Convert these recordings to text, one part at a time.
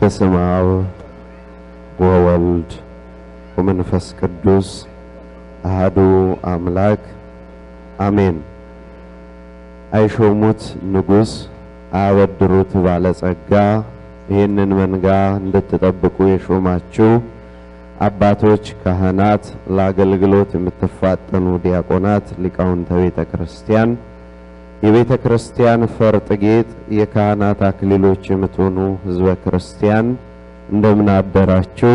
በስመ አብ ወወልድ ወመንፈስ ቅዱስ አሃዱ አምላክ አሜን። አይሾሙት ንጉሥ አያበድሩት ባለጸጋ ይህንን መንጋ እንድትጠብቁ የሾማችሁ አባቶች፣ ካህናት፣ ለአገልግሎት የምትፋጠኑ ዲያቆናት፣ ሊቃውንተ ቤተ ክርስቲያን፣ የቤተ ክርስቲያን ፈርጥ ጌጥ፣ የካህናት አክሊሎች የምትሆኑ ሕዝበ ክርስቲያን እንደምን አደራችሁ?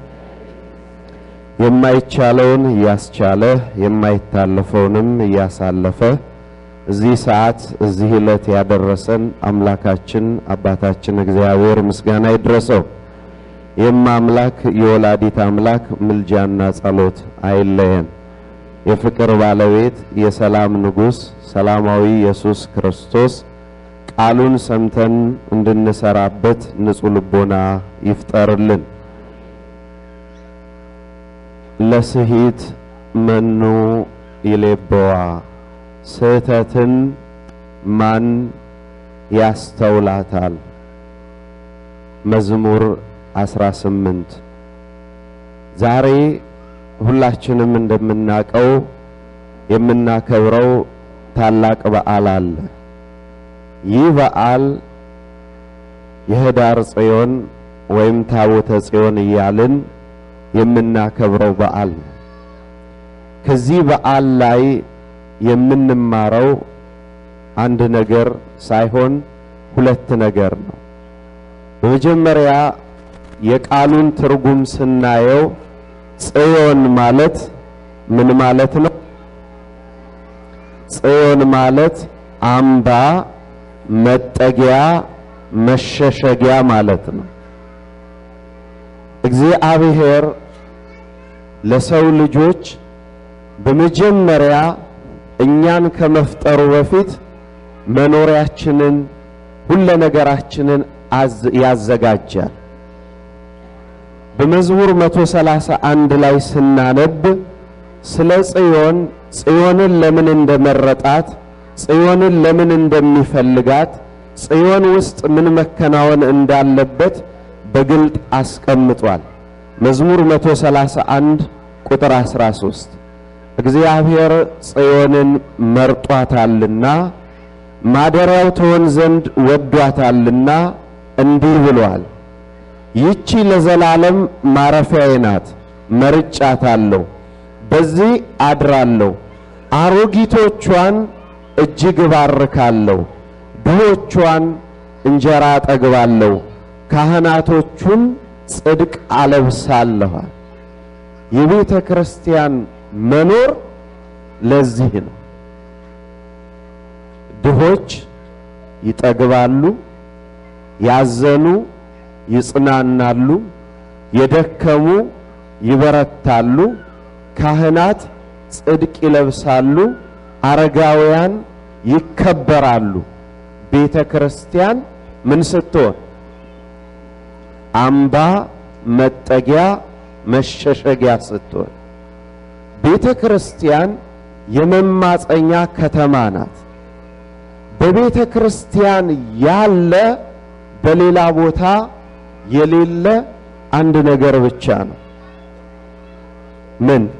የማይቻለውን እያስቻለ የማይታለፈውንም እያሳለፈ እዚህ ሰዓት እዚህ ዕለት ያደረሰን አምላካችን አባታችን እግዚአብሔር ምስጋና ይድረሰው። የማ አምላክ የወላዲት አምላክ ምልጃና ጸሎት አይለየን። የፍቅር ባለቤት የሰላም ንጉሥ ሰላማዊ ኢየሱስ ክርስቶስ ቃሉን ሰምተን እንድንሰራበት ንጹሕ ልቦና ይፍጠርልን። ለስሂት መኑ ይሌበዋ ስህተትን ማን ያስተውላታል? መዝሙር 18 ዛሬ ሁላችንም እንደምናውቀው የምናከብረው ታላቅ በዓል አለ። ይህ በዓል የህዳር ጽዮን ወይም ታቦተ ጽዮን እያልን የምናከብረው በዓል ነው። ከዚህ በዓል ላይ የምንማረው አንድ ነገር ሳይሆን ሁለት ነገር ነው። በመጀመሪያ የቃሉን ትርጉም ስናየው ጽዮን ማለት ምን ማለት ነው? ጽዮን ማለት አምባ፣ መጠጊያ፣ መሸሸጊያ ማለት ነው። እግዚአብሔር ለሰው ልጆች በመጀመሪያ እኛን ከመፍጠሩ በፊት መኖሪያችንን ሁለ ነገራችንን ያዘጋጃል። በመዝሙር 131 ላይ ስናነብ ስለ ጽዮን ጽዮንን ለምን እንደመረጣት ጽዮንን ለምን እንደሚፈልጋት ጽዮን ውስጥ ምን መከናወን እንዳለበት በግልጥ አስቀምጧል። መዝሙር 131 ቁጥር 13 እግዚአብሔር ጽዮንን መርጧታልና ማደሪያው ትሆን ዘንድ ወዷታልና እንዲህ ብሏል፣ ይቺ ለዘላለም ማረፊያዬ ናት፣ መርጫታለሁ፣ በዚህ አድራለሁ፣ አሮጊቶቿን እጅግ እባርካለሁ፣ ድሆቿን እንጀራ አጠግባለሁ፣ ካህናቶቹን ጽድቅ አለብሳለሁ። የቤተ ክርስቲያን መኖር ለዚህ ነው። ድሆች ይጠግባሉ፣ ያዘኑ ይጽናናሉ፣ የደከሙ ይበረታሉ፣ ካህናት ጽድቅ ይለብሳሉ፣ አረጋውያን ይከበራሉ። ቤተ ክርስቲያን ምን ስትሆን አምባ፣ መጠጊያ፣ መሸሸጊያ ስትሆን ቤተ ክርስቲያን የመማፀኛ ከተማ ናት። በቤተ ክርስቲያን ያለ በሌላ ቦታ የሌለ አንድ ነገር ብቻ ነው። ምን?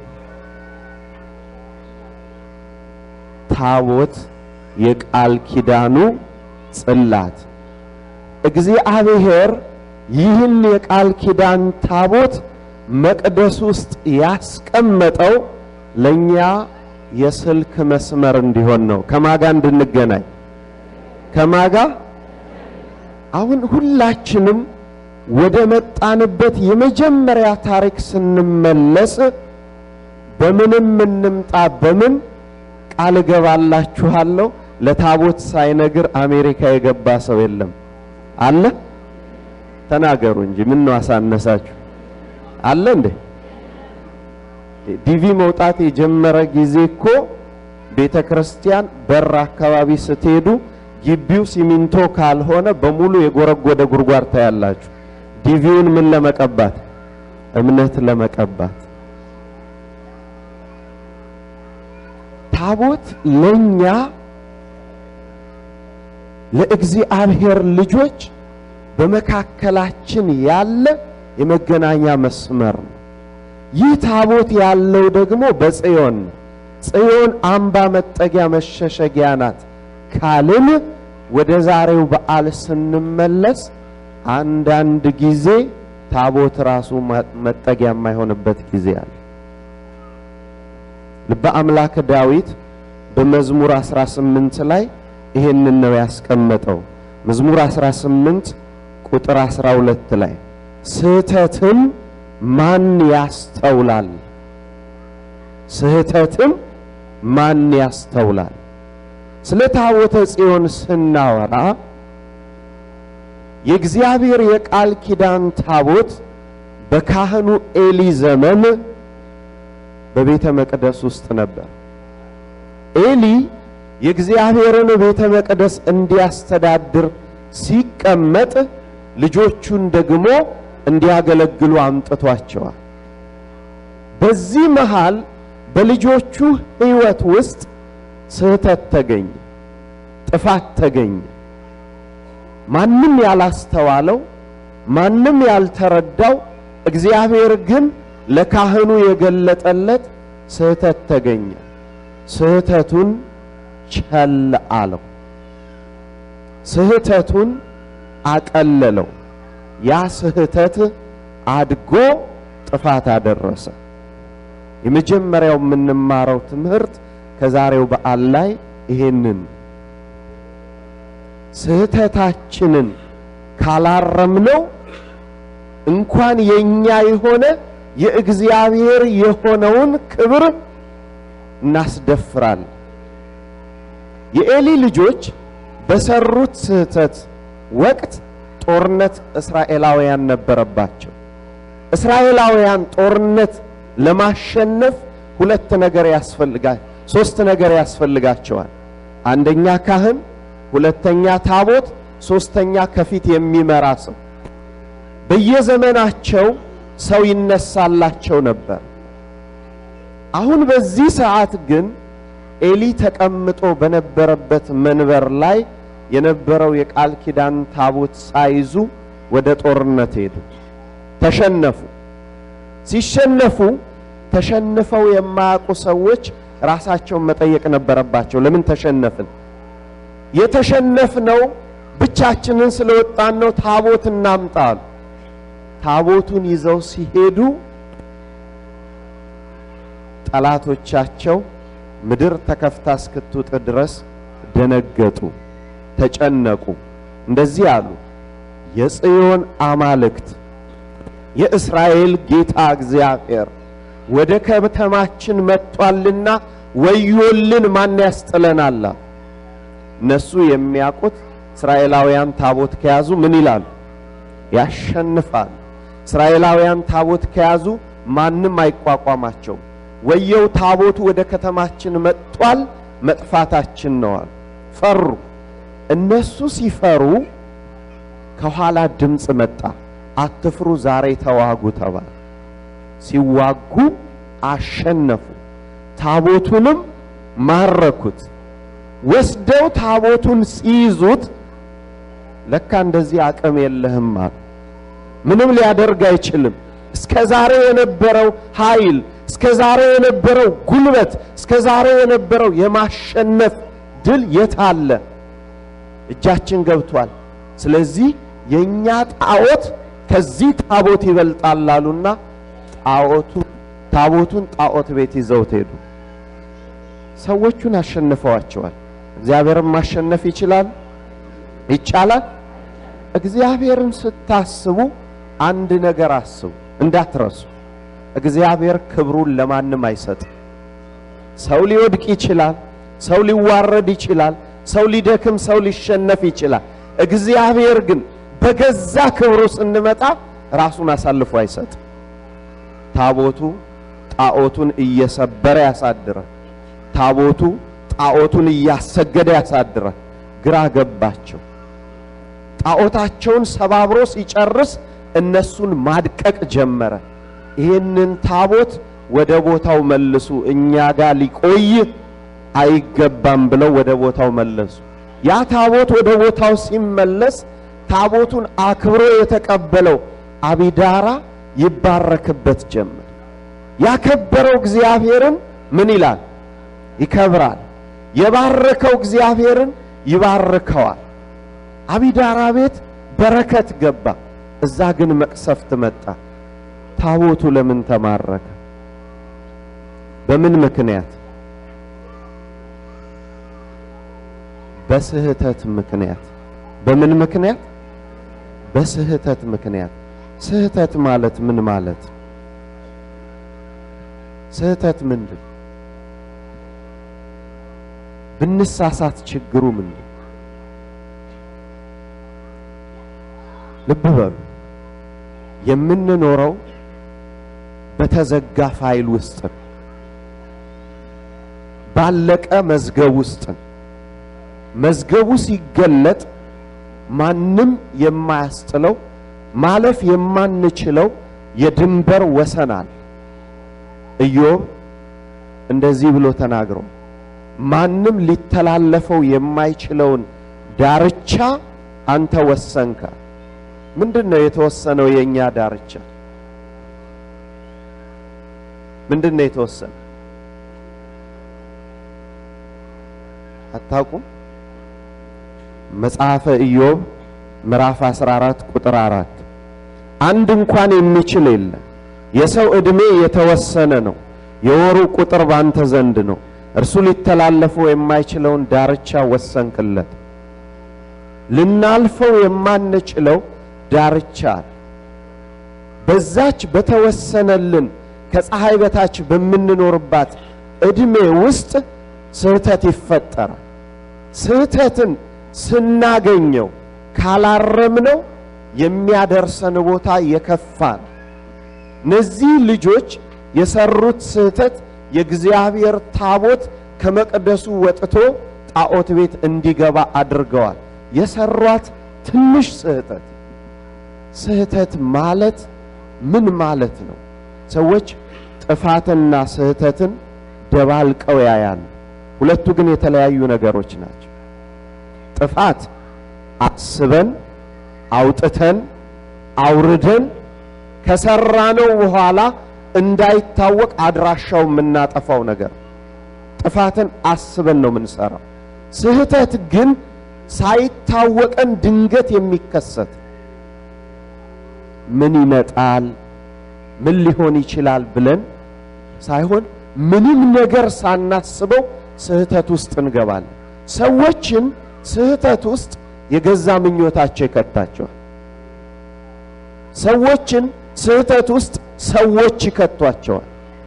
ታቦት፣ የቃል ኪዳኑ ጽላት። እግዚአብሔር ይህን የቃል ኪዳን ታቦት መቅደስ ውስጥ ያስቀመጠው ለኛ የስልክ መስመር እንዲሆን ነው። ከማጋ እንድንገናኝ ከማጋ አሁን ሁላችንም ወደ መጣንበት የመጀመሪያ ታሪክ ስንመለስ በምንም እንምጣ በምን ቃል እገባላችኋለሁ ለታቦት ሳይነግር አሜሪካ የገባ ሰው የለም አለ? ተናገሩ እንጂ ምን ነው አሳነሳችሁ? አለ እንዴ? ዲቪ መውጣት የጀመረ ጊዜ እኮ ቤተ ክርስቲያን በር አካባቢ ስትሄዱ ግቢው ሲሚንቶ ካልሆነ በሙሉ የጎረጎደ ጉድጓድ ታያላችሁ። ዲቪውን ምን ለመቀባት? እምነት ለመቀባት። ታቦት ለኛ ለእግዚአብሔር ልጆች በመካከላችን ያለ የመገናኛ መስመር ነው። ይህ ታቦት ያለው ደግሞ በጽዮን ነው። ጽዮን አምባ መጠጊያ መሸሸጊያ ናት ካልን ወደ ዛሬው በዓል ስንመለስ አንዳንድ ጊዜ ታቦት ራሱ መጠጊያ የማይሆንበት ጊዜ አለ። ልበ አምላክ ዳዊት በመዝሙር 18 ላይ ይሄንን ነው ያስቀመጠው። መዝሙር 18 ቁጥር 12 ላይ ስህተትም ማን ያስተውላል? ስህተትም ማን ያስተውላል? ስለ ታቦተ ጽዮን ስናወራ የእግዚአብሔር የቃል ኪዳን ታቦት በካህኑ ኤሊ ዘመን በቤተ መቅደስ ውስጥ ነበር። ኤሊ የእግዚአብሔርን ቤተ መቅደስ እንዲያስተዳድር ሲቀመጥ ልጆቹን ደግሞ እንዲያገለግሉ አምጥቷቸዋል። በዚህ መሃል በልጆቹ ሕይወት ውስጥ ስህተት ተገኘ፣ ጥፋት ተገኘ። ማንም ያላስተዋለው ማንም ያልተረዳው እግዚአብሔር ግን ለካህኑ የገለጠለት ስህተት ተገኘ። ስህተቱን ቸል አለው። ስህተቱን አቀለለው። ያ ስህተት አድጎ ጥፋት አደረሰ። የመጀመሪያው የምንማረው ትምህርት ከዛሬው በዓል ላይ ይሄንን ስህተታችንን ካላረምነው እንኳን የኛ የሆነ የእግዚአብሔር የሆነውን ክብር እናስደፍራለን። የኤሊ ልጆች በሰሩት ስህተት ወቅት ጦርነት እስራኤላውያን ነበረባቸው። እስራኤላውያን ጦርነት ለማሸነፍ ሁለት ነገር ያስፈልጋል፣ ሶስት ነገር ያስፈልጋቸዋል። አንደኛ ካህን፣ ሁለተኛ ታቦት፣ ሶስተኛ ከፊት የሚመራ ሰው። በየዘመናቸው ሰው ይነሳላቸው ነበር። አሁን በዚህ ሰዓት ግን ኤሊ ተቀምጦ በነበረበት መንበር ላይ የነበረው የቃል ኪዳን ታቦት ሳይዙ ወደ ጦርነት ሄዱ። ተሸነፉ። ሲሸነፉ ተሸንፈው የማያውቁ ሰዎች ራሳቸውን መጠየቅ ነበረባቸው። ለምን ተሸነፍን? የተሸነፍነው ብቻችንን ስለወጣን ነው። ታቦት እናምጣ አሉ። ታቦቱን ይዘው ሲሄዱ ጠላቶቻቸው ምድር ተከፍታ እስክትውጥ ድረስ ደነገጡ፣ ተጨነቁ። እንደዚህ አሉ፣ የጽዮን አማልክት የእስራኤል ጌታ እግዚአብሔር ወደ ከተማችን መጥቷልና ወዮልን፣ ማን ያስጥለናል? እነሱ የሚያውቁት እስራኤላውያን ታቦት ከያዙ ምን ይላሉ? ያሸንፋል። እስራኤላውያን ታቦት ከያዙ ማንም አይቋቋማቸውም። ወየው ታቦቱ ወደ ከተማችን መጥቷል፣ መጥፋታችን ነዋል። ፈሩ። እነሱ ሲፈሩ ከኋላ ድምፅ መጣ። አትፍሩ፣ ዛሬ ተዋጉ ተባለ። ሲዋጉ አሸነፉ። ታቦቱንም ማረኩት። ወስደው ታቦቱን ሲይዙት ለካ እንደዚህ አቅም የለህም አሉ። ምንም ሊያደርግ አይችልም። እስከ ዛሬ የነበረው ኃይል፣ እስከ ዛሬ የነበረው ጉልበት፣ እስከ ዛሬ የነበረው የማሸነፍ ድል የት አለ? እጃችን ገብቷል። ስለዚህ የኛ ጣዖት ከዚህ ታቦት ይበልጣል አሉና ጣዖቱ ታቦቱን ጣዖት ቤት ይዘውት ሄዱ። ሰዎቹን አሸንፈዋቸዋል። እግዚአብሔርን ማሸነፍ ይችላል ይቻላል። እግዚአብሔርን ስታስቡ አንድ ነገር አስቡ እንዳትረሱ። እግዚአብሔር ክብሩን ለማንም አይሰጥም። ሰው ሊወድቅ ይችላል። ሰው ሊዋረድ ይችላል። ሰው ሊደክም፣ ሰው ሊሸነፍ ይችላል። እግዚአብሔር ግን በገዛ ክብሩ ስንመጣ ራሱን አሳልፎ አይሰጥም። ታቦቱ ጣዖቱን እየሰበረ ያሳድራል። ታቦቱ ጣዖቱን እያሰገደ ያሳድራል። ግራ ገባቸው። ጣዖታቸውን ሰባብሮ ሲጨርስ እነሱን ማድቀቅ ጀመረ። ይህንን ታቦት ወደ ቦታው መልሱ፣ እኛ ጋር ሊቆይ አይገባም ብለው ወደ ቦታው መለሱ። ያ ታቦት ወደ ቦታው ሲመለስ ታቦቱን አክብሮ የተቀበለው አቢዳራ ይባረክበት ጀመር። ያከበረው እግዚአብሔርን ምን ይላል? ይከብራል። የባረከው እግዚአብሔርን ይባርከዋል። አቢዳራ ቤት በረከት ገባ፣ እዛ ግን መቅሰፍት መጣ። ታቦቱ ለምን ተማረከ? በምን ምክንያት? በስህተት ምክንያት። በምን ምክንያት? በስህተት ምክንያት። ስህተት ማለት ምን ማለት? ስህተት ምንድን? ብንሳሳት ችግሩ ምንድን? ልብ በሉ። የምንኖረው በተዘጋ ፋይል ውስጥ ነው። ባለቀ መዝገብ ውስጥ ነው። መዝገቡ ሲገለጥ ማንም የማያስጥለው ማለፍ የማንችለው የድንበር ወሰን አለ። ኢዮብ እንደዚህ ብሎ ተናግሮ ማንም ሊተላለፈው የማይችለውን ዳርቻ አንተ ወሰንከ። ምንድን ነው የተወሰነው? የእኛ ዳርቻ ምንድን ነው የተወሰነ? አታውቁም? መጽሐፈ ኢዮብ ምዕራፍ 14 ቁጥር 4 አንድ እንኳን የሚችል የለም። የሰው ዕድሜ የተወሰነ ነው። የወሩ ቁጥር ባንተ ዘንድ ነው። እርሱ ሊተላለፈው የማይችለውን ዳርቻ ወሰንክለት። ልናልፈው የማንችለው ዳርቻ አለ። በዛች በተወሰነልን ከፀሐይ በታች በምንኖርባት ዕድሜ ውስጥ ስህተት ይፈጠራል። ስህተትን ስናገኘው ካላረምነው የሚያደርሰን ቦታ የከፋ ነው። እነዚህ ልጆች የሰሩት ስህተት የእግዚአብሔር ታቦት ከመቅደሱ ወጥቶ ጣዖት ቤት እንዲገባ አድርገዋል። የሰሯት ትንሽ ስህተት። ስህተት ማለት ምን ማለት ነው? ሰዎች ጥፋትና ስህተትን ደባልቀው ያያሉ። ሁለቱ ግን የተለያዩ ነገሮች ናቸው። ጥፋት አስበን አውጥተን አውርደን ከሰራነው በኋላ እንዳይታወቅ አድራሻው የምናጠፋው ነገር ጥፋትን አስበን ነው የምንሰራው። ስህተት ግን ሳይታወቀን ድንገት የሚከሰት ምን ይመጣል፣ ምን ሊሆን ይችላል ብለን ሳይሆን ምንም ነገር ሳናስበው ስህተት ውስጥ እንገባለን። ሰዎችን ስህተት ውስጥ የገዛ ምኞታቸው ይከታቸዋል። ሰዎችን ስህተት ውስጥ ሰዎች ይከቷቸዋል።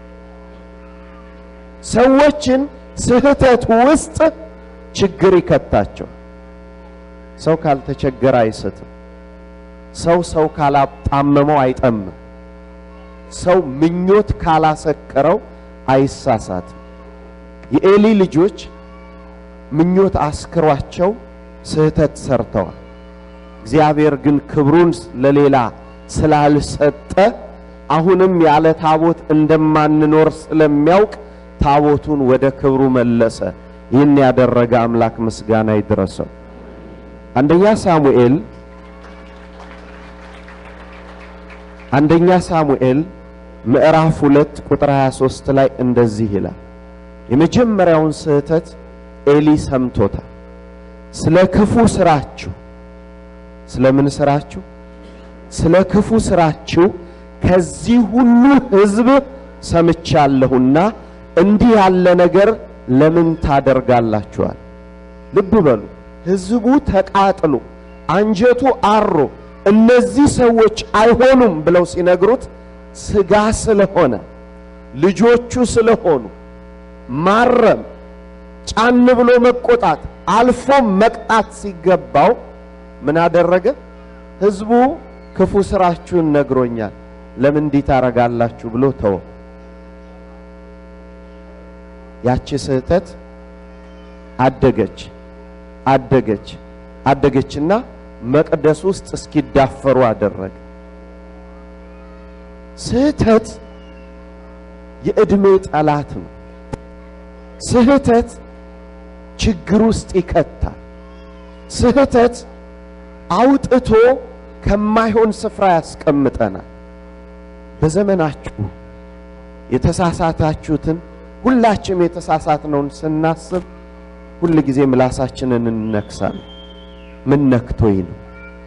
ሰዎችን ስህተት ውስጥ ችግር ይከታቸዋል። ሰው ካልተቸገረ አይስትም። ሰው ሰው ካላጣመመው አይጠምም። ሰው ምኞት ካላሰከረው አይሳሳትም። የኤሊ ልጆች ምኞት አስክሯቸው ስህተት ሰርተዋል። እግዚአብሔር ግን ክብሩን ለሌላ ስላልሰጠ አሁንም ያለ ታቦት እንደማንኖር ስለሚያውቅ ታቦቱን ወደ ክብሩ መለሰ። ይህን ያደረገ አምላክ ምስጋና ይድረሰው። አንደኛ ሳሙኤል አንደኛ ሳሙኤል ምዕራፍ ሁለት ቁጥር 23 ላይ እንደዚህ ይላል። የመጀመሪያውን ስህተት ኤሊ ሰምቶታል። ስለ ክፉ ስራችሁ ስለምን ስራችሁ? ስለ ክፉ ስራችሁ ከዚህ ሁሉ ሕዝብ ሰምቻለሁና እንዲህ ያለ ነገር ለምን ታደርጋላችኋል? ልብ በሉ። ሕዝቡ ተቃጥሎ አንጀቱ አሮ እነዚህ ሰዎች አይሆኑም ብለው ሲነግሩት ስጋ ስለሆነ ልጆቹ ስለሆኑ ማረም፣ ጫን ብሎ መቆጣት፣ አልፎም መቅጣት ሲገባው ምን አደረገ? ሕዝቡ ክፉ ስራችሁን ነግሮኛል፣ ለምን እንዲህ ታረጋላችሁ ብሎ ተወ። ያቺ ስህተት አደገች አደገች አደገችና መቅደስ ውስጥ እስኪዳፈሩ አደረገ። ስህተት የዕድሜ ጠላት ነው። ስህተት ችግር ውስጥ ይከታል። ስህተት አውጥቶ ከማይሆን ስፍራ ያስቀምጠናል። በዘመናችሁ የተሳሳታችሁትን ሁላችንም የተሳሳትነውን ስናስብ ሁል ጊዜ ምላሳችንን እንነክሳለን። ምን ነክቶኝ ነው?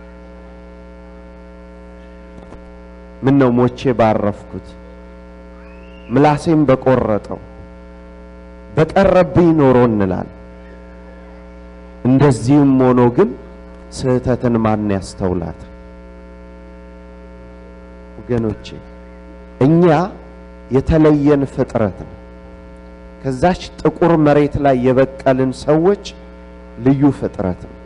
ምን ነው ሞቼ ባረፍኩት? ምላሴም በቆረጠው በቀረብኝ ኖሮ እንላለን። እንደዚህም ሆኖ ግን ስህተትን ማን ያስተውላት? ወገኖቼ እኛ የተለየን ፍጥረት ነው። ከዛች ጥቁር መሬት ላይ የበቀልን ሰዎች ልዩ ፍጥረት ነው።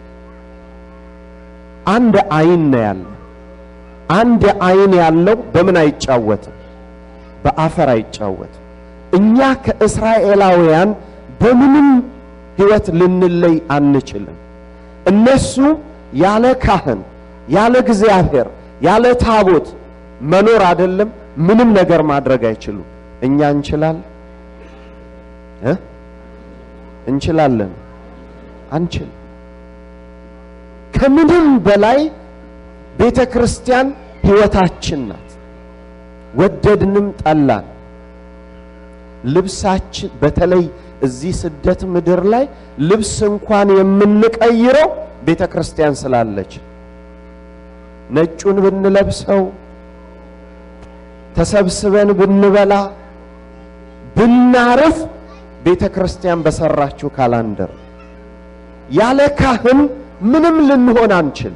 አንድ አይን ነው ያለው። አንድ አይን ያለው በምን አይጫወትም? በአፈር አይጫወትም። እኛ ከእስራኤላውያን በምንም ሕይወት ልንለይ አንችልም። እነሱ ያለ ካህን፣ ያለ እግዚአብሔር፣ ያለ ታቦት መኖር አይደለም ምንም ነገር ማድረግ አይችሉም። እኛ እንችላለን እ እንችላለን አንችል። ከምንም በላይ ቤተ ክርስቲያን ሕይወታችን ናት። ወደድንም ጠላን ልብሳችን በተለይ እዚህ ስደት ምድር ላይ ልብስ እንኳን የምንቀይረው ቤተ ክርስቲያን ስላለች ነጩን ብንለብሰው ተሰብስበን ብንበላ ብናርፍ ቤተ ክርስቲያን በሰራችው ካላንደር ያለ ካህን ምንም ልንሆን አንችል።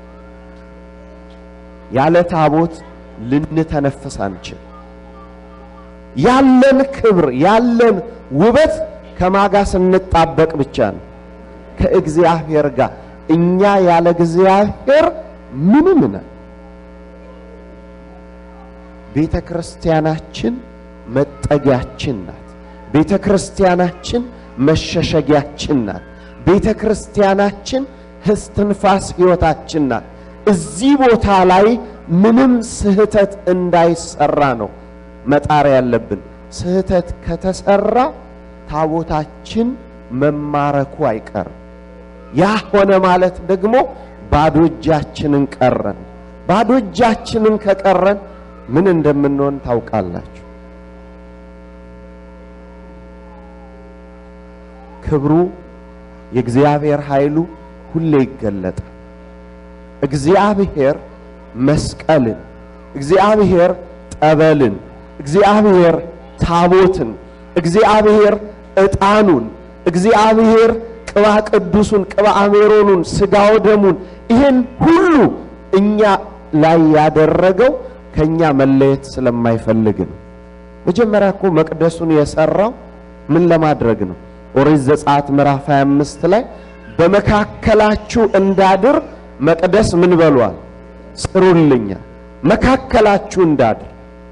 ያለ ታቦት ልንተነፍስ አንችል። ያለን ክብር ያለን ውበት ከማጋ ስንጣበቅ ብቻ ነው፣ ከእግዚአብሔር ጋር። እኛ ያለ እግዚአብሔር ምንም ነን። ቤተ ክርስቲያናችን መጠጊያችን ናት። ቤተ ክርስቲያናችን መሸሸጊያችን ናት። ቤተ ክርስቲያናችን እስትንፋስ ሕይወታችን ናት። እዚህ ቦታ ላይ ምንም ስህተት እንዳይሰራ ነው መጣር ያለብን። ስህተት ከተሰራ ታቦታችን መማረኩ አይቀርም። ያ ሆነ ማለት ደግሞ ባዶ እጃችንን ቀረን። ባዶ እጃችንን ከቀረን ምን እንደምንሆን ታውቃላችሁ። ክብሩ የእግዚአብሔር ኃይሉ ሁሌ ይገለጣል። እግዚአብሔር መስቀልን፣ እግዚአብሔር ጠበልን፣ እግዚአብሔር ታቦትን፣ እግዚአብሔር ዕጣኑን፣ እግዚአብሔር ቅባ ቅዱሱን፣ ቅባ አሜሮኑን፣ ሥጋው ደሙን ይህን ሁሉ እኛ ላይ ያደረገው ከኛ መለየት ስለማይፈልግ ነው። መጀመሪያ እኮ መቅደሱን የሰራው ምን ለማድረግ ነው? ኦሪት ዘጸአት ምዕራፍ 25 ላይ በመካከላችሁ እንዳድር መቅደስ ምን በሏል? ስሩልኛል። መካከላችሁ እንዳድር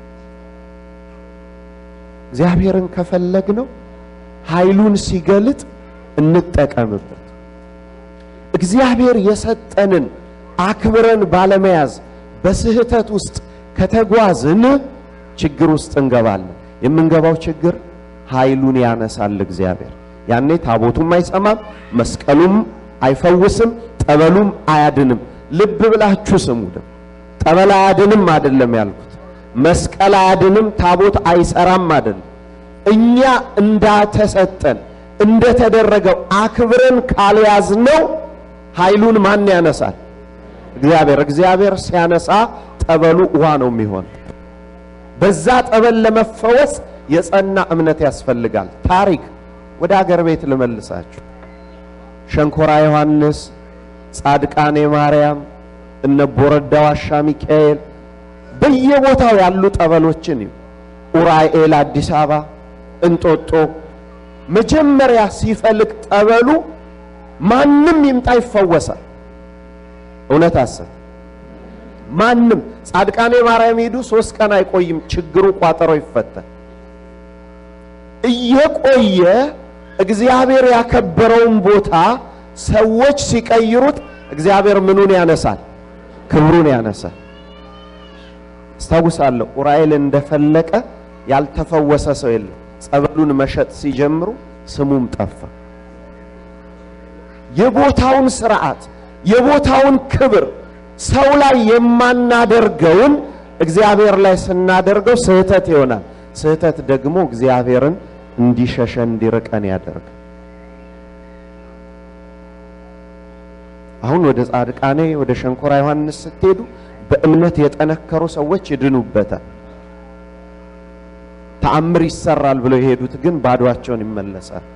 እግዚአብሔርን ከፈለግነው ኃይሉን ሲገልጥ እንጠቀምበት። እግዚአብሔር የሰጠንን አክብረን ባለመያዝ በስህተት ውስጥ ከተጓዝን ችግር ውስጥ እንገባለን። የምንገባው ችግር ኃይሉን ያነሳል እግዚአብሔር። ያኔ ታቦቱም አይሰማም፣ መስቀሉም አይፈውስም፣ ጠበሉም አያድንም። ልብ ብላችሁ ስሙ። ደግሞ ጠበል አያድንም አይደለም ያልኩት፣ መስቀል አያድንም፣ ታቦት አይሰራም አይደለም። እኛ እንዳተሰጠን እንደተደረገው አክብረን ካልያዝነው ኃይሉን ማን ያነሳል? እግዚአብሔር። እግዚአብሔር ሲያነሳ ጠበሉ ውሃ ነው የሚሆን። በዛ ጠበል ለመፈወስ የጸና እምነት ያስፈልጋል። ታሪክ ወደ አገር ቤት ልመልሳችሁ። ሸንኮራ ዮሐንስ፣ ጻድቃኔ ማርያም፣ እነ ቦረዳ ዋሻ ሚካኤል በየቦታው ያሉ ጠበሎችን እዩ። ኡራኤል አዲስ አበባ፣ እንጦጦ መጀመሪያ ሲፈልቅ ጠበሉ ማንም ይምጣ ይፈወሳል። እውነት አሰብ ማንም ጻድቃኔ ማርያም ሄዱ፣ ሶስት ቀን አይቆይም፣ ችግሩ ቋጠሮ ይፈታል። እየቆየ እግዚአብሔር ያከበረውን ቦታ ሰዎች ሲቀይሩት እግዚአብሔር ምኑን ያነሳል? ክብሩን ያነሳል። አስታውሳለሁ ኡራኤል እንደፈለቀ ያልተፈወሰ ሰው የለም። ጸበሉን መሸጥ ሲጀምሩ ስሙም ጠፋ። የቦታውን ስርዓት የቦታውን ክብር ሰው ላይ የማናደርገውን እግዚአብሔር ላይ ስናደርገው ስህተት ይሆናል። ስህተት ደግሞ እግዚአብሔርን እንዲሸሸን እንዲርቀን ያደርግ። አሁን ወደ ጻድቃኔ ወደ ሸንኮራ ዮሐንስ ስትሄዱ በእምነት የጠነከሩ ሰዎች ይድኑበታል። ተአምር ይሰራል ብለው የሄዱት ግን ባዷቸውን ይመለሳል።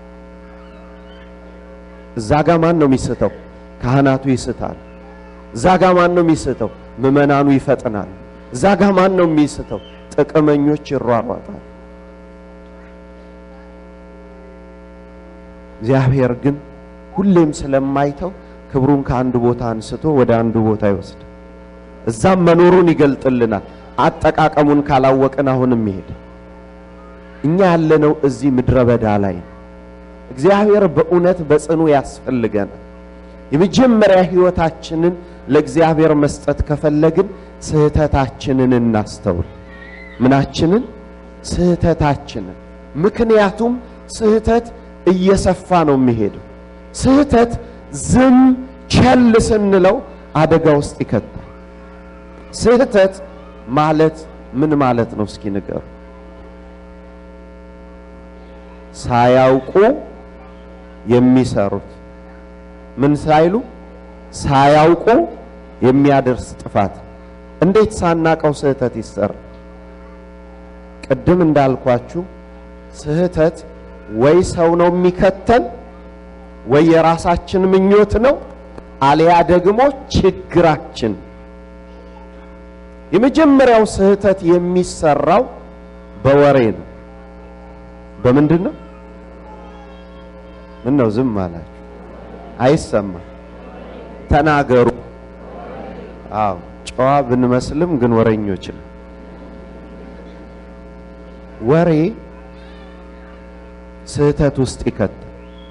እዛ ጋ ማን ነው የሚስተው? ካህናቱ ይስታል። እዛ ጋ ማን ነው የሚስተው? ምዕመናኑ ይፈጥናል። እዛ ጋ ማን ነው የሚስተው? ጥቅመኞች ይሯሯጣል። እግዚአብሔር ግን ሁሌም ስለማይተው ክብሩን ከአንድ ቦታ አንስቶ ወደ አንዱ ቦታ ይወስድ። እዛም መኖሩን ይገልጥልናል። አጠቃቀሙን ካላወቅን አሁንም ይሄድ። እኛ ያለነው እዚህ ምድረ በዳ ላይ ነው። እግዚአብሔር በእውነት በጽኑ ያስፈልገናል። የመጀመሪያ ሕይወታችንን ለእግዚአብሔር መስጠት ከፈለግን ስህተታችንን እናስተውል። ምናችንን? ስህተታችንን። ምክንያቱም ስህተት እየሰፋ ነው የሚሄደው። ስህተት ዝም ቸል ስንለው አደጋ ውስጥ ይከታል። ስህተት ማለት ምን ማለት ነው? እስኪ ንገሩ። ሳያውቁ የሚሰሩት ምን ሳይሉ ሳያውቁ የሚያደርስ ጥፋት። እንዴት ሳናቀው ስህተት ይሰራል? ቅድም እንዳልኳችሁ ስህተት ወይ ሰው ነው የሚከተል ወይ የራሳችን ምኞት ነው፣ አሊያ ደግሞ ችግራችን። የመጀመሪያው ስህተት የሚሰራው በወሬ ነው። በምንድን ነው? ምን ነው ዝም አላችሁ? አይሰማም። ተናገሩ። አዎ ጨዋ ብንመስልም ግን ወሬኞች ነው። ወሬ ስህተት ውስጥ ይከታል።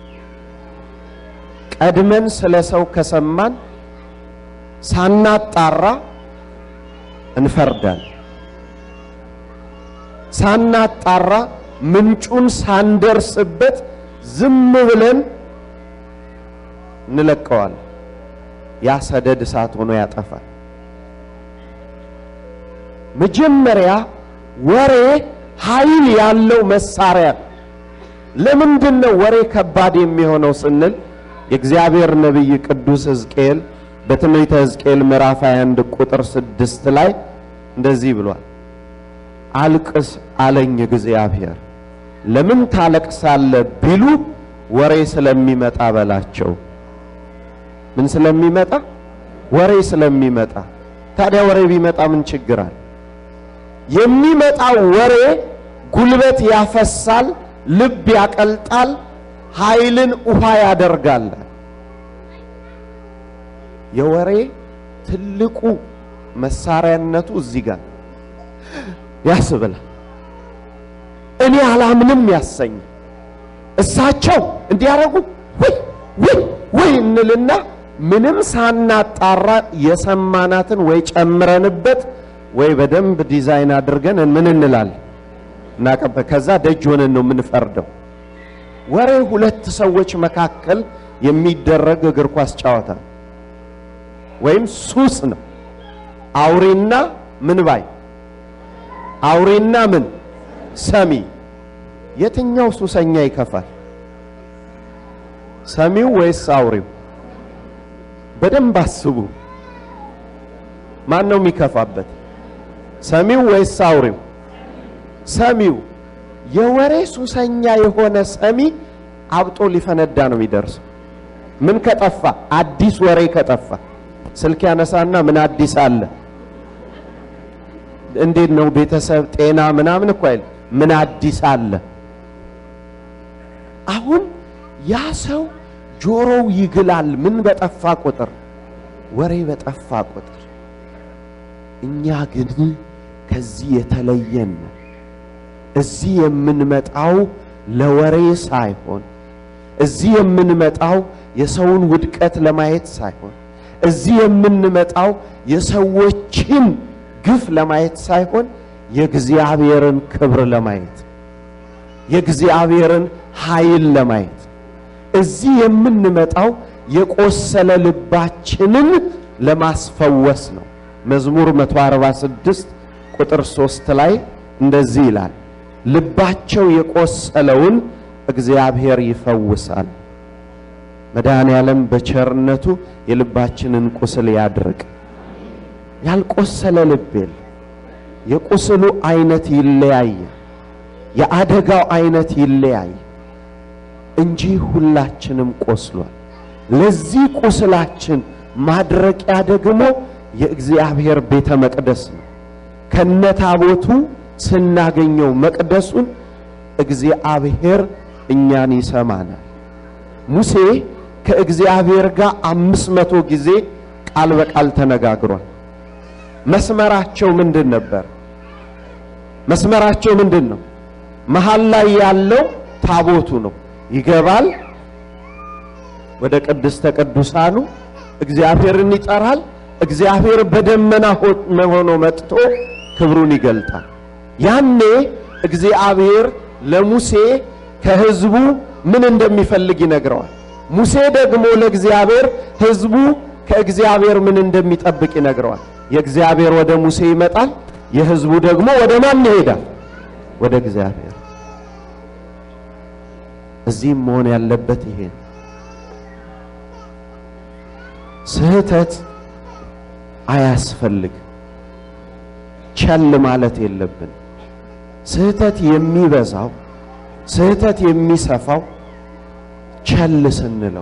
ቀድመን ስለ ሰው ከሰማን ሳናጣራ እንፈርዳል። ሳናጣራ ምንጩን ሳንደርስበት ዝም ብለን እንለቀዋል። ያ ሰደድ እሳት ሆኖ ያጠፋል። መጀመሪያ ወሬ ኃይል ያለው መሳሪያ ነው። ለምንድን ነው ወሬ ከባድ የሚሆነው ስንል የእግዚአብሔር ነቢይ ቅዱስ ሕዝቅኤል በትንቢተ ሕዝቅኤል ምዕራፍ 21 ቁጥር ስድስት ላይ እንደዚህ ብሏል። አልቅስ አለኝ እግዚአብሔር ለምን ታለቅሳለ ቢሉ ወሬ ስለሚመጣ በላቸው። ምን ስለሚመጣ? ወሬ ስለሚመጣ። ታዲያ ወሬ ቢመጣ ምን ችግር አለ? የሚመጣው ወሬ ጉልበት ያፈሳል፣ ልብ ያቀልጣል፣ ኃይልን ውሃ ያደርጋል። የወሬ ትልቁ መሳሪያነቱ እዚህ ጋር ያስብላል። እኔ አላምንም ያሰኝ እሳቸው እንዲያደርጉ ወይ ወይ ወይ እንልና ምንም ሳናጣራ የሰማናትን ወይ ጨምረንበት ወይ በደንብ ዲዛይን አድርገን ምን እንላለን እናቀበ ከዛ ደጅ ሆነን ነው የምንፈርደው። ወሬ ሁለት ሰዎች መካከል የሚደረግ እግር ኳስ ጨዋታ ወይም ሱስ ነው። አውሬና ምን ባይ አውሬና ምን ሰሚ። የትኛው ሱሰኛ ይከፋል? ሰሚው ወይስ አውሬው? በደንብ አስቡ። ማን ነው የሚከፋበት? ሰሚው ወይስ አውሬው? ሰሚው። የወሬ ሱሰኛ የሆነ ሰሚ አብጦ ሊፈነዳ ነው የሚደርሰው። ምን ከጠፋ? አዲስ ወሬ ከጠፋ ስልክ ያነሳና ምን አዲስ አለ? እንዴት ነው ቤተሰብ፣ ጤና ምናምን እኮ አይል ምን አዲስ አለ? አሁን ያ ሰው ጆሮው ይግላል። ምን በጠፋ ቁጥር? ወሬ በጠፋ ቁጥር። እኛ ግን ከዚህ የተለየን ነው። እዚህ የምንመጣው ለወሬ ሳይሆን፣ እዚህ የምንመጣው የሰውን ውድቀት ለማየት ሳይሆን፣ እዚህ የምንመጣው የሰዎችን ግፍ ለማየት ሳይሆን የእግዚአብሔርን ክብር ለማየት የእግዚአብሔርን ኃይል ለማየት እዚህ የምንመጣው የቆሰለ ልባችንን ለማስፈወስ ነው። መዝሙር 146 ቁጥር 3 ላይ እንደዚህ ይላል፣ ልባቸው የቆሰለውን እግዚአብሔር ይፈውሳል። መድኃኔ ዓለም በቸርነቱ የልባችንን ቁስል ያድርቅ። ያልቆሰለ ልብ የለ። የቁስሉ አይነት ይለያየ፣ የአደጋው አይነት ይለያየ እንጂ ሁላችንም ቆስሏል። ለዚህ ቁስላችን ማድረቂያ ደግሞ የእግዚአብሔር ቤተ መቅደስ ነው። ከነታቦቱ ስናገኘው መቅደሱን እግዚአብሔር እኛን ይሰማናል። ሙሴ ከእግዚአብሔር ጋር አምስት መቶ ጊዜ ቃል በቃል ተነጋግሯል። መስመራቸው ምንድን ነበር? መስመራቸው ምንድን ነው? መሃል ላይ ያለው ታቦቱ ነው። ይገባል ወደ ቅድስተ ቅዱሳኑ እግዚአብሔርን ይጠራል። እግዚአብሔር በደመና ሆኖ መጥቶ ክብሩን ይገልጣል። ያኔ እግዚአብሔር ለሙሴ ከሕዝቡ ምን እንደሚፈልግ ይነግረዋል። ሙሴ ደግሞ ለእግዚአብሔር ሕዝቡ ከእግዚአብሔር ምን እንደሚጠብቅ ይነግረዋል። የእግዚአብሔር ወደ ሙሴ ይመጣል፣ የሕዝቡ ደግሞ ወደ ማን ይሄዳል? ወደ እግዚአብሔር። እዚህም መሆን ያለበት ይሄ ነው። ስህተት አያስፈልግ ቸል ማለት የለብን። ስህተት የሚበዛው ስህተት የሚሰፋው ቸል ስንለው።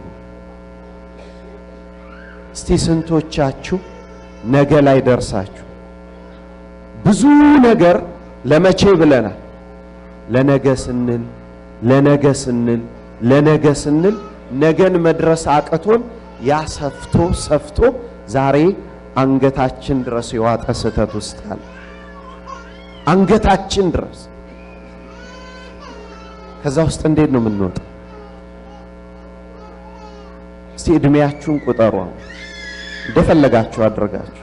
እስቲ ስንቶቻችሁ ነገ ላይ ደርሳችሁ ብዙ ነገር ለመቼ ብለናል? ለነገ ስንል ለነገ ስንል ለነገ ስንል ነገን መድረስ አቅቶን ያ ሰፍቶ ሰፍቶ ዛሬ አንገታችን ድረስ የዋጠ ስህተት ውስጥ አለ። አንገታችን ድረስ ከዛ ውስጥ እንዴት ነው የምንወጣው? እስቲ እድሜያችሁን ቁጠሩ። አሁን እንደፈለጋችሁ አድርጋችሁ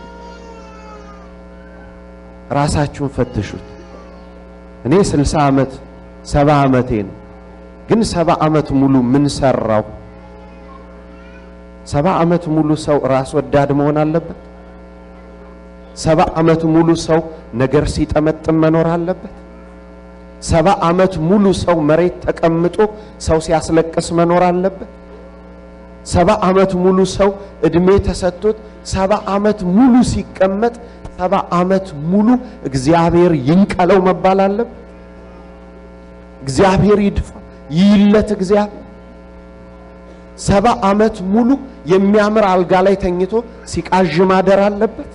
ራሳችሁን ፈትሹት። እኔ ስልሳ ዓመት ሰባ ዓመቴ ነው። ግን ሰባ ዓመት ሙሉ ምን ሰራው? ሰባ ዓመት ሙሉ ሰው ራስ ወዳድ መሆን አለበት? ሰባ ዓመት ሙሉ ሰው ነገር ሲጠመጥም መኖር አለበት? ሰባ ዓመት ሙሉ ሰው መሬት ተቀምጦ ሰው ሲያስለቅስ መኖር አለበት? ሰባ ዓመት ሙሉ ሰው እድሜ ተሰጥቶት ሰባ ዓመት ሙሉ ሲቀመጥ ሰባ ዓመት ሙሉ እግዚአብሔር ይንቀለው መባል አለበት? እግዚአብሔር ይድፋ ይይለት እግዚአብሔር ሰባ ዓመት ሙሉ የሚያምር አልጋ ላይ ተኝቶ ሲቃዥ ማደር አለበት?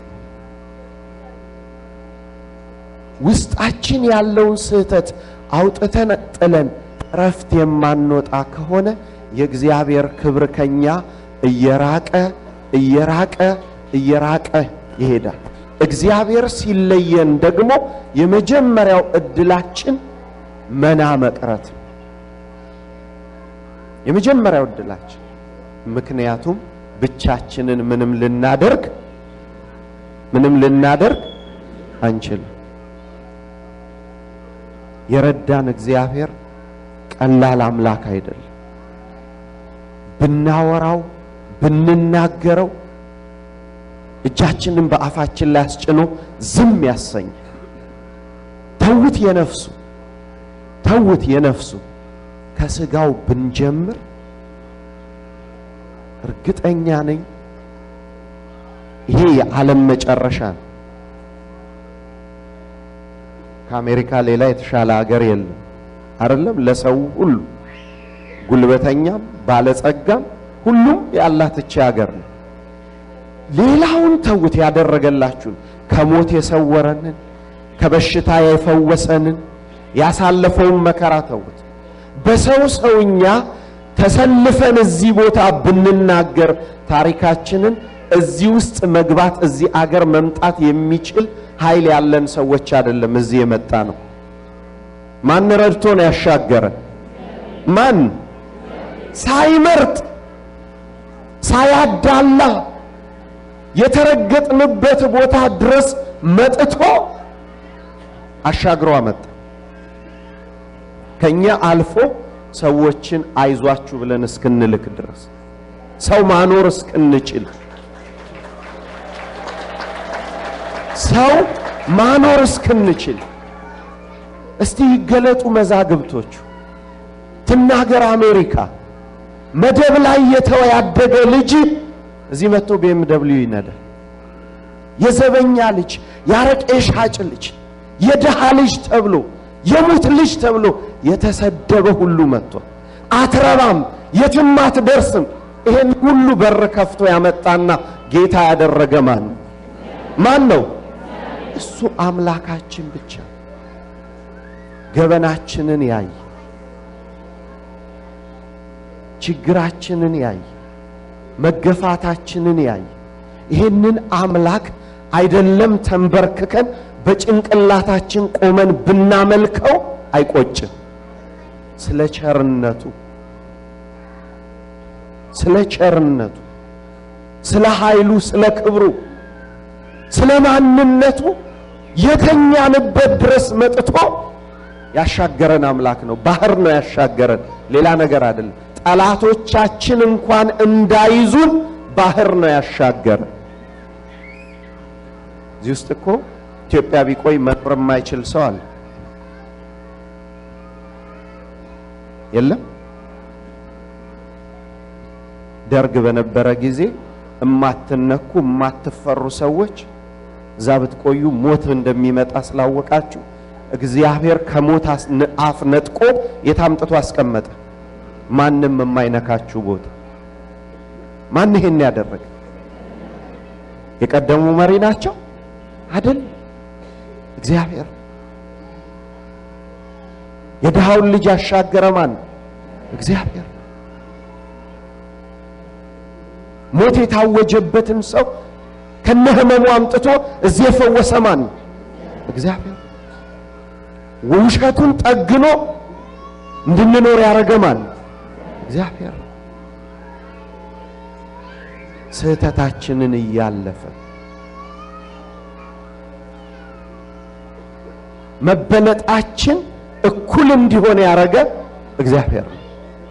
ውስጣችን ያለውን ስህተት አውጥተን ጥለን እረፍት የማንወጣ ከሆነ የእግዚአብሔር ክብር ከኛ እየራቀ እየራቀ እየራቀ ይሄዳል። እግዚአብሔር ሲለየን ደግሞ የመጀመሪያው እድላችን መና መቅረት ነው። የመጀመሪያው እድላችን ምክንያቱም ብቻችንን ምንም ልናደርግ ምንም ልናደርግ አንችልም። የረዳን እግዚአብሔር ቀላል አምላክ አይደለም። ብናወራው ብንናገረው እጃችንን በአፋችን ላይ አስጭኖ ዝም ያሰኝ። ተውት የነፍሱ ተውት የነፍሱ ከስጋው ብንጀምር እርግጠኛ ነኝ ይሄ የዓለም መጨረሻ ነው። ከአሜሪካ ሌላ የተሻለ ሀገር የለም። አይደለም ለሰው ሁሉ ጉልበተኛም ባለጸጋም ሁሉም ያላት እቺ ሀገር ነው። ሌላውን ተውት፣ ያደረገላችሁን ከሞት የሰወረንን ከበሽታ የፈወሰንን ያሳለፈውን መከራ ተውት። በሰው ሰውኛ ተሰልፈን እዚህ ቦታ ብንናገር ታሪካችንን እዚህ ውስጥ መግባት እዚህ አገር መምጣት የሚችል ኃይል ያለን ሰዎች አይደለም። እዚህ የመጣ ነው። ማን ረድቶ ነው ያሻገረን? ማን ሳይመርጥ ሳያዳላ የተረገጥንበት ቦታ ድረስ መጥቶ አሻግሮ አመጣ። ከኛ አልፎ ሰዎችን አይዟችሁ ብለን እስክንልክ ድረስ ሰው ማኖር እስክንችል ሰው ማኖር እስክንችል እስቲ ይገለጡ መዛግብቶቹ። ትናገር አሜሪካ መደብ ላይ የተወ ያደገ ልጅ እዚህ መጥቶ ቤም ደብሊው ይነዳል። የዘበኛ ልጅ፣ ያረቄ ሻጭ ልጅ፣ የድሃ ልጅ ተብሎ የሙት ልጅ ተብሎ የተሰደበ ሁሉ መጥቶ አትረባም፣ የትም አትደርስም። ይሄን ሁሉ በር ከፍቶ ያመጣና ጌታ ያደረገ ማን ነው? ማን ነው? እሱ አምላካችን ብቻ። ገበናችንን ያይ፣ ችግራችንን ያይ፣ መገፋታችንን ያይ። ይህንን አምላክ አይደለም ተንበርክከን በጭንቅላታችን ቆመን ብናመልከው አይቆጭም። ስለ ቸርነቱ ስለ ቸርነቱ ስለ ኃይሉ ስለ ክብሩ ስለ ማንነቱ የተኛንበት ድረስ መጥቶ ያሻገረን አምላክ ነው። ባህር ነው ያሻገረን፣ ሌላ ነገር አይደለም። ጠላቶቻችን እንኳን እንዳይዙን ባህር ነው ያሻገረን። እዚህ ውስጥ እኮ ኢትዮጵያ ቢቆይ መኖር የማይችል ሰው አለ የለም? ደርግ በነበረ ጊዜ እማትነኩ እማትፈሩ ሰዎች እዛ ብትቆዩ ሞት እንደሚመጣ ስላወቃችሁ እግዚአብሔር ከሞት አፍ ነጥቆ የታምጥቶ አስቀመጠ። ማንም የማይነካችሁ ቦታ። ማን ይሄን ያደረገ? የቀደሙ መሪ ናቸው አይደል? እግዚአብሔር። የድሃውን ልጅ ያሻገረ ማን? እግዚአብሔር። ሞት የታወጀበትን ሰው ከነህመሙ አምጥቶ እዚህ የፈወሰ ማን? እግዚአብሔር። ውሸቱን ጠግኖ እንድንኖር ያደረገ ማን? እግዚአብሔር። ስህተታችንን እያለፈ መበለጣችን እኩል እንዲሆን ያደረገ እግዚአብሔር ነው።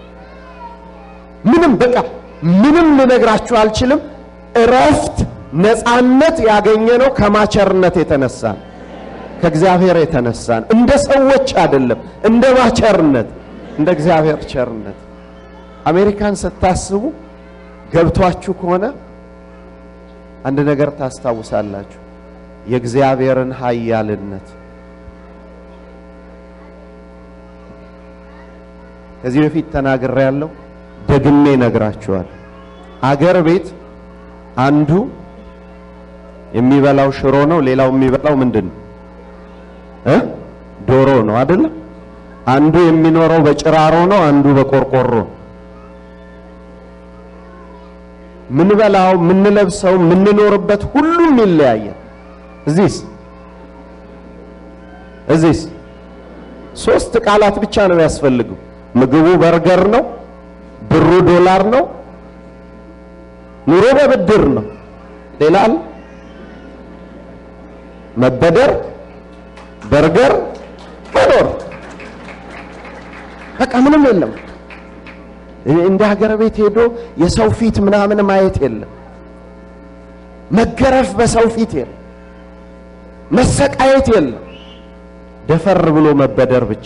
ምንም በቃ ምንም ልነግራችሁ አልችልም። እረፍት፣ ነፃነት ያገኘነው ከማቸርነት የተነሳ ነው። ከእግዚአብሔር የተነሳ ነው። እንደ ሰዎች አይደለም፣ እንደ ማቸርነት፣ እንደ እግዚአብሔር ቸርነት። አሜሪካን ስታስቡ ገብቷችሁ ከሆነ አንድ ነገር ታስታውሳላችሁ፣ የእግዚአብሔርን ኃያልነት ከዚህ በፊት ተናግሬ ያለው ደግሜ ነግራችኋል። አገር ቤት አንዱ የሚበላው ሽሮ ነው፣ ሌላው የሚበላው ምንድን ነው እ ዶሮ ነው አይደለም? አንዱ የሚኖረው በጭራሮ ነው፣ አንዱ በቆርቆሮ ነው። ምንበላው፣ ምንለብሰው፣ ምንኖርበት ሁሉም ይለያያል። እዚህስ እዚህስ ሶስት ቃላት ብቻ ነው የሚያስፈልገው። ምግቡ በርገር ነው፣ ብሩ ዶላር ነው፣ ኑሮ በብድር ነው። ሌላ አለ? መበደር፣ በርገር፣ መኖር፣ በቃ ምንም የለም። እንደ ሀገር ቤት ሄዶ የሰው ፊት ምናምን ማየት የለም። መገረፍ በሰው ፊት የለም። መሰቃየት የለም። ደፈር ብሎ መበደር ብቻ።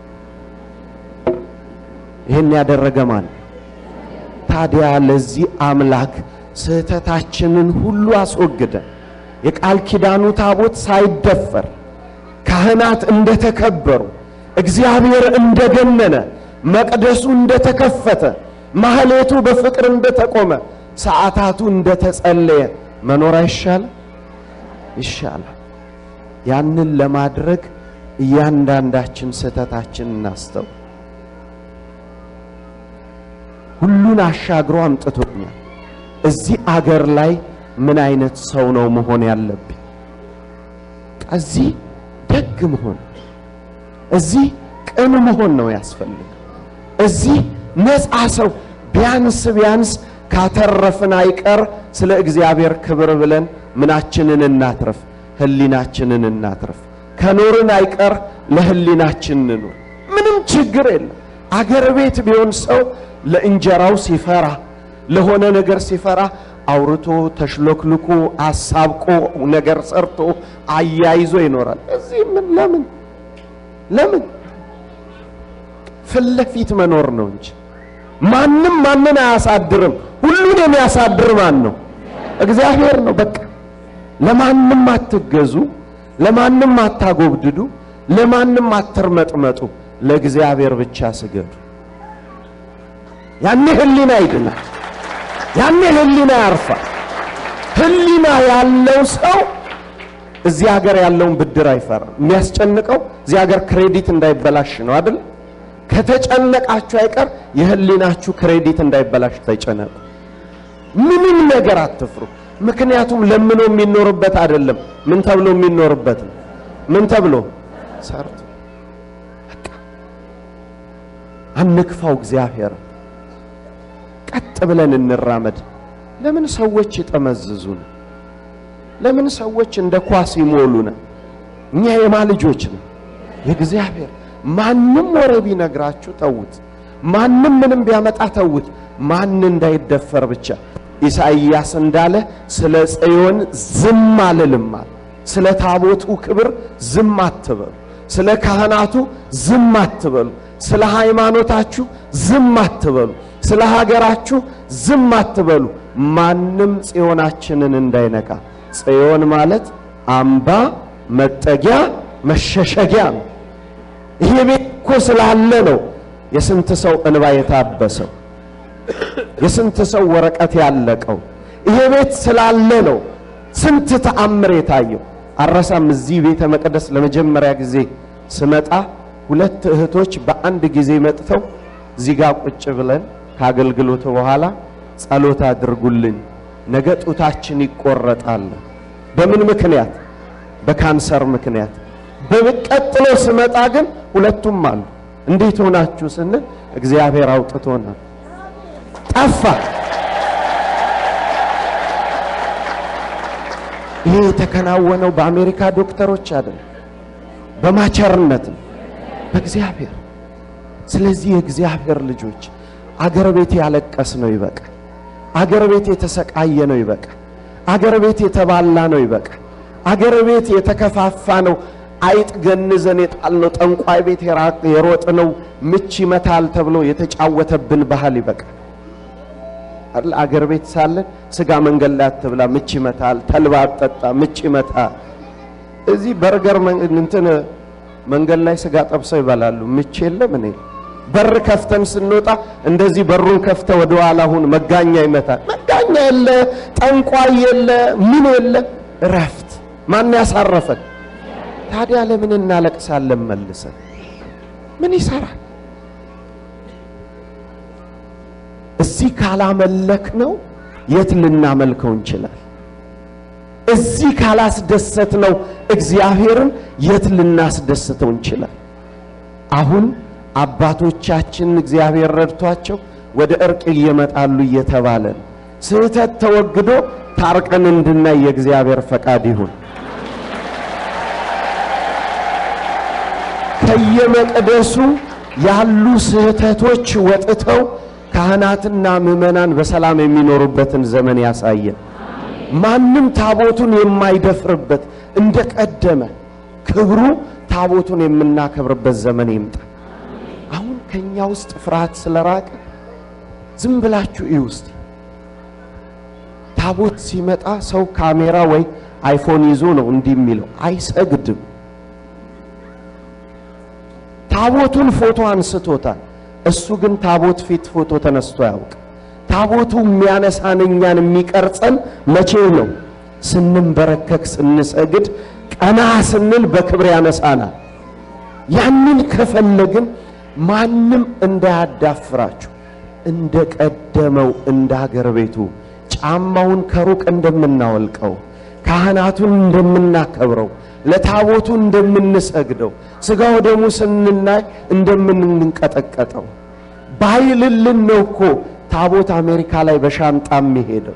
ይህን ያደረገ ማን? ታዲያ ለዚህ አምላክ ስህተታችንን ሁሉ አስወግደ የቃል ኪዳኑ ታቦት ሳይደፈር ካህናት እንደተከበሩ እግዚአብሔር እንደገነነ መቅደሱ እንደተከፈተ ማህሌቱ በፍቅር እንደተቆመ ሰዓታቱ እንደተጸለየ መኖር አይሻል? ይሻላል። ያንን ለማድረግ እያንዳንዳችን ስህተታችን እናስተው። ሁሉን አሻግሮ አምጥቶኛል። እዚህ አገር ላይ ምን አይነት ሰው ነው መሆን ያለብኝ? እዚህ ደግ መሆን፣ እዚህ ቅን መሆን ነው ያስፈልግ። እዚህ ነፃ ሰው ቢያንስ ቢያንስ ካተረፍን አይቀር ስለ እግዚአብሔር ክብር ብለን ምናችንን እናትረፍ? ህሊናችንን እናትረፍ። ከኖርን አይቀር ለህሊናችን እንኑር። ምንም ችግር የለም። አገር ቤት ቢሆን ሰው ለእንጀራው ሲፈራ፣ ለሆነ ነገር ሲፈራ አውርቶ ተሽሎክልኮ አሳብቆ ነገር ሰርቶ አያይዞ ይኖራል። እዚህ ምን ለምን ለምን ፊት ለፊት መኖር ነው እንጂ ማንም ማንን አያሳድርም። ሁሉን የሚያሳድር ማን ነው? እግዚአብሔር ነው። በቃ ለማንም አትገዙ፣ ለማንም አታጎብድዱ፣ ለማንም አትርመጥመጡ፣ ለእግዚአብሔር ብቻ ስገዱ። ያኔ ህሊና ይድናል። ያኔ ህሊና ያርፋል። ህሊና ያለው ሰው እዚህ ሀገር ያለውን ብድር አይፈራም። የሚያስጨንቀው እዚህ ሀገር ክሬዲት እንዳይበላሽ ነው አይደል? ከተጨነቃችሁ አይቀር የህሊናችሁ ክሬዲት እንዳይበላሽ ተጨነቁ። ምንም ነገር አትፍሩ። ምክንያቱም ለምኖ የሚኖርበት አይደለም። ምን ተብሎ የሚኖርበት ነው? ምን ተብሎ ሰርቶ። በቃ አንክፋው እግዚአብሔር። ቀጥ ብለን እንራመድ። ለምን ሰዎች ይጠመዝዙን? ለምን ሰዎች እንደ ኳስ ይሞሉን? እኛ የማ ልጆች ነው? የእግዚአብሔር ማንም ወሬ ቢነግራችሁ ተዉት። ማንም ምንም ቢያመጣ ተዉት። ማን እንዳይደፈር ብቻ ኢሳይያስ እንዳለ ስለ ጽዮን ዝም አልልም አለ። ስለ ታቦቱ ክብር ዝም አትበሉ። ስለ ካህናቱ ዝም አትበሉ። ስለ ሃይማኖታችሁ ዝም አትበሉ። ስለ ሀገራችሁ ዝም አትበሉ። ማንም ጽዮናችንን እንዳይነካ። ጽዮን ማለት አምባ፣ መጠጊያ፣ መሸሸጊያ ነው። ይሄ ቤት እኮ ስላለ ነው የስንት ሰው እንባ የታበሰው፣ የስንት ሰው ወረቀት ያለቀው። ይሄ ቤት ስላለ ነው ስንት ተአምር የታየው። አረሳም እዚህ ቤተ መቅደስ ለመጀመሪያ ጊዜ ስመጣ ሁለት እህቶች በአንድ ጊዜ መጥተው እዚህ ጋር ቁጭ ብለን ከአገልግሎቱ በኋላ ጸሎት አድርጉልኝ፣ ነገ ጡታችን ይቆረጣል። በምን ምክንያት? በካንሰር ምክንያት። በቀጥሎ ስመጣ ግን ሁለቱም አሉ። እንዴት ሆናችሁ ስንል እግዚአብሔር አውጥቶናል። ጠፋ። ይሄ የተከናወነው በአሜሪካ ዶክተሮች አይደለም፣ በማቸርነት ነው፣ በእግዚአብሔር። ስለዚህ የእግዚአብሔር ልጆች አገር ቤት ያለቀስ ነው ይበቃ። አገር ቤት የተሰቃየ ነው ይበቃ። አገር ቤት የተባላ ነው ይበቃ። አገር ቤት የተከፋፋ ነው አይጥ ገንዘን የጣልነው ጠንቋይ ቤት የሮጥነው ምች ይመታል ተብሎ የተጫወተብን ባህል ይበቃል። አይደል? አገር ቤት ሳለን ስጋ መንገድ ላይ አትብላ፣ ምች ይመታል። ተልባ አትጠጣ፣ ምች ይመታል። እዚህ በርገር እንትን መንገድ ላይ ስጋ ጠብሰው ይበላሉ። ምች የለም እኔ በር ከፍተን ስንወጣ እንደዚህ በሩን ከፍተ ወደ ኋላ ሁን፣ መጋኛ ይመታል። መጋኛ የለ፣ ጠንቋይ የለ፣ ምን የለ፣ እረፍት። ማን ያሳረፈን? ታዲያ ለምን እናለቅሳለን? መልሰን ምን ይሰራል? እዚህ ካላመለክ ነው የት ልናመልከው እንችላል? እዚህ ካላስደሰት ነው እግዚአብሔርን የት ልናስደስተው እንችላል? አሁን አባቶቻችን እግዚአብሔር ረድቷቸው ወደ እርቅ እየመጣሉ እየተባለ ነው። ስህተት ተወግዶ ታርቀን እንድናይ የእግዚአብሔር ፈቃድ ይሁን። ከየመቅደሱ ያሉ ስህተቶች ወጥተው ካህናትና ምዕመናን በሰላም የሚኖሩበትን ዘመን ያሳየን። ማንም ታቦቱን የማይደፍርበት እንደ ቀደመ ክብሩ ታቦቱን የምናከብርበት ዘመን ይምጣ። አሁን ከኛ ውስጥ ፍርሃት ስለራቀ ዝም ብላችሁ እዩ እስቲ። ታቦት ሲመጣ ሰው ካሜራ ወይ አይፎን ይዞ ነው እንዲህ የሚለው፣ አይሰግድም። ታቦቱን ፎቶ አንስቶታል። እሱ ግን ታቦት ፊት ፎቶ ተነስቶ ያውቅ። ታቦቱ የሚያነሳን እኛን የሚቀርጸን መቼ ነው? ስንንበረከክ፣ ስንሰግድ፣ ቀና ስንል በክብር ያነሳናል። ያንን ከፈለግን ማንም እንዳያዳፍራችሁ እንደ ቀደመው እንደ አገር ቤቱ ጫማውን ከሩቅ እንደምናወልቀው ካህናቱን እንደምናከብረው ለታቦቱ እንደምንሰግደው ሥጋው ደሙ ስንናይ እንደምንንቀጠቀጠው ባይልልን ነው እኮ ታቦት አሜሪካ ላይ በሻንጣ የሚሄደው።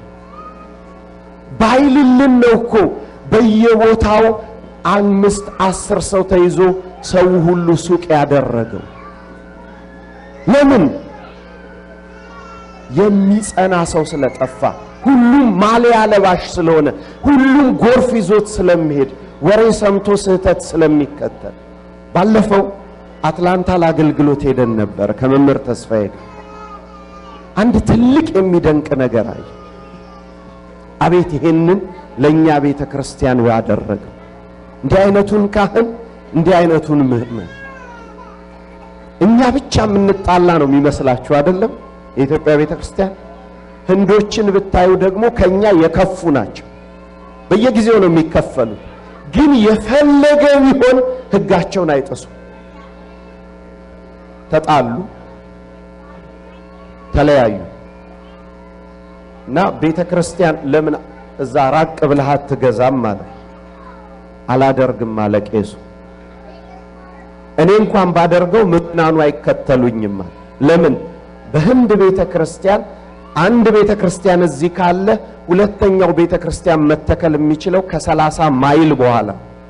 ባይልልን ነው እኮ በየቦታው አምስት አስር ሰው ተይዞ ሰው ሁሉ ሱቅ ያደረገው። ለምን የሚጸና ሰው ስለጠፋ፣ ሁሉም ማሊያ ለባሽ ስለሆነ፣ ሁሉም ጎርፍ ይዞት ስለሚሄድ፣ ወሬ ሰምቶ ስህተት ስለሚከተል። ባለፈው አትላንታ ለአገልግሎት ሄደን ነበር ከመምህር ተስፋዬ ጋር። አንድ ትልቅ የሚደንቅ ነገር አየ። አቤት ይሄንን ለእኛ ቤተ ክርስቲያን ያደረገው እንዲህ አይነቱን ካህን እንዲህ አይነቱን ምእመን እኛ ብቻ የምንጣላ ነው የሚመስላችሁ አይደለም? የኢትዮጵያ ቤተ ክርስቲያን ህንዶችን ብታዩ ደግሞ ከኛ የከፉ ናቸው። በየጊዜው ነው የሚከፈሉ፣ ግን የፈለገ ቢሆን ህጋቸውን አይጥሱ። ተጣሉ፣ ተለያዩ እና ቤተ ክርስቲያን ለምን እዛ ራቅ ብለህ አትገዛም ማለት አላደርግም አለ ቄሱ። እኔ እንኳን ባደርገው ምዕመናኑ አይከተሉኝም አለ። ለምን? በህንድ ቤተ ክርስቲያን አንድ ቤተ ክርስቲያን እዚህ ካለ ሁለተኛው ቤተ ክርስቲያን መተከል የሚችለው ከሰላሳ ማይል በኋላ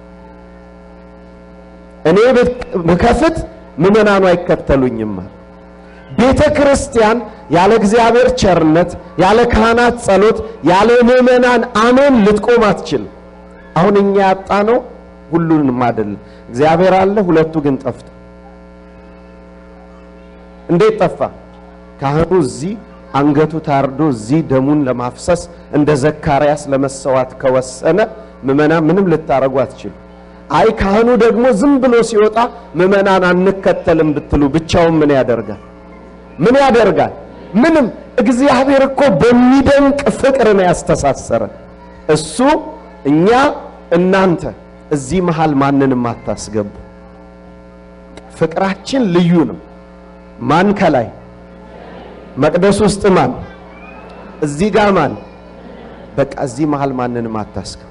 እኔ ብከፍት ምዕመናኑ አይከተሉኝም አለ። ቤተ ክርስቲያን ያለ እግዚአብሔር ቸርነት፣ ያለ ካህናት ጸሎት፣ ያለ ምዕመናን አሜን ልትቆም አትችልም። አሁን እኛ ያጣ ነው ሁሉንም አይደለም። እግዚአብሔር አለ፣ ሁለቱ ግን ጠፍቶ። እንዴት ጠፋ? ካህኑ እዚህ አንገቱ ታርዶ እዚህ ደሙን ለማፍሰስ እንደ ዘካርያስ ለመሰዋት ከወሰነ ምዕመናን ምንም ልታረጉ አትችሉ። አይ ካህኑ ደግሞ ዝም ብሎ ሲወጣ ምዕመናን አንከተልም ብትሉ ብቻውን ምን ያደርጋል? ምን ያደርጋል? ምንም። እግዚአብሔር እኮ በሚደንቅ ፍቅር ነው ያስተሳሰረ። እሱ እኛ እናንተ እዚህ መሃል ማንንም አታስገቡ። ፍቅራችን ልዩ ነው። ማን ከላይ መቅደስ ውስጥ ማን እዚህ ጋር ማን በቃ እዚህ መሃል ማንንም አታስገቡ።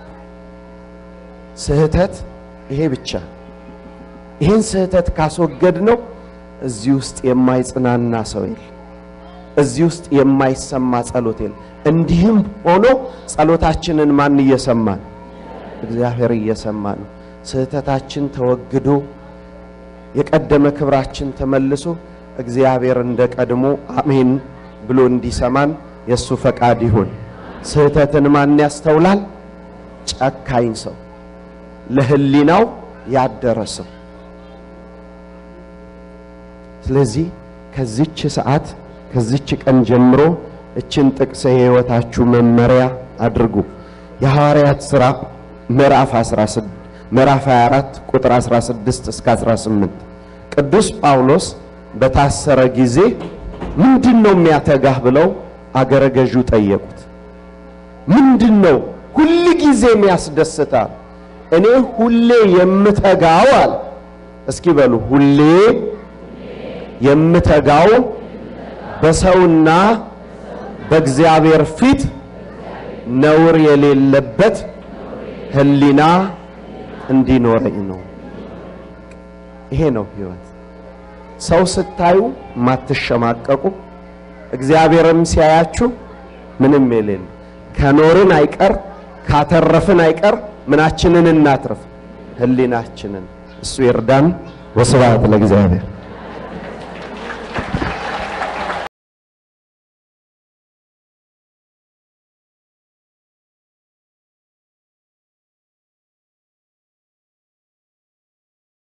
ስህተት ይሄ ብቻ። ይህን ስህተት ካስወገድ ነው እዚህ ውስጥ የማይጽናና ሰው የለም። እዚህ ውስጥ የማይሰማ ጸሎት የለም። እንዲህም ሆኖ ጸሎታችንን ማን እየሰማ ነው? እግዚአብሔር እየሰማ ነው። ስህተታችን ተወግዶ የቀደመ ክብራችን ተመልሶ እግዚአብሔር እንደ ቀድሞ አሜን ብሎ እንዲሰማን የእሱ ፈቃድ ይሁን። ስህተትን ማን ያስተውላል? ጨካኝ ሰው፣ ለህሊናው ያደረ ሰው። ስለዚህ ከዚች ሰዓት ከዚች ቀን ጀምሮ እችን ጥቅስ የሕይወታችሁ መመሪያ አድርጉ። የሐዋርያት ሥራ ምዕራፍ 16 ምዕራፍ 24 ቁጥር 16 እስከ 18 ቅዱስ ጳውሎስ በታሰረ ጊዜ ምንድን ነው የሚያተጋህ ብለው አገረ ገዡ ጠየቁት። ምንድን ነው ሁል ጊዜ የሚያስደስታል? እኔ ሁሌ የምተጋው አለ። እስኪ በሉ ሁሌ የምተጋው በሰውና በእግዚአብሔር ፊት ነውር የሌለበት ሕሊና እንዲኖረኝ ነው። ይሄ ነው ሕይወት። ሰው ስታዩ ማትሸማቀቁ፣ እግዚአብሔርም ሲያያችሁ ምንም የሌለ ከኖርን አይቀር ካተረፍን አይቀር ምናችንን እናትርፍ? ሕሊናችንን። እሱ ይርዳን። ወስብሐት ለእግዚአብሔር።